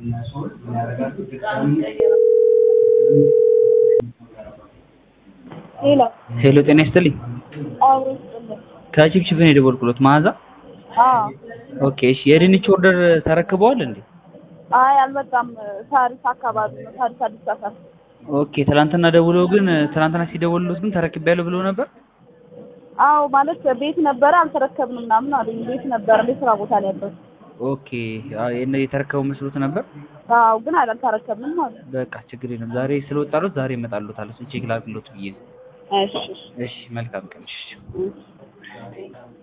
ሄሎ ሄሎ ጤና ይስጥልኝ። አብሮ ይስጥልኝ። ከቺፕቺፕ ነው የደወልኩሎት መዓዛ። አዎ ኦኬ እሺ። የድንች ኦርደር ተረክበዋል እንዴ? አይ አልመጣም። ሳሪስ አካባቢ ነው። ሳሪስ አዲስ ሰፈር። ኦኬ ትናንትና ደውለው ግን ትናንትና ሲደውሉት ግን ተረክቤያለሁ ብለው ነበር። አዎ ማለት ቤት ነበረ አልተረከብንም ምናምን አሉኝ። ቤት ነበረ እንደ ስራ ቦታ ነው ያለው። ኦኬ አይ እነ የተረከቡ መስሎት ነበር። አዎ ግን አልተረከብንም አሉ። በቃ ችግር የለም። ዛሬ ስለወጣሉት ዛሬ እመጣሉታል። እሱን ቼክ ላድርግሎት ብዬ ነው። እሺ እሺ መልካም ቀን። እሺ እሺ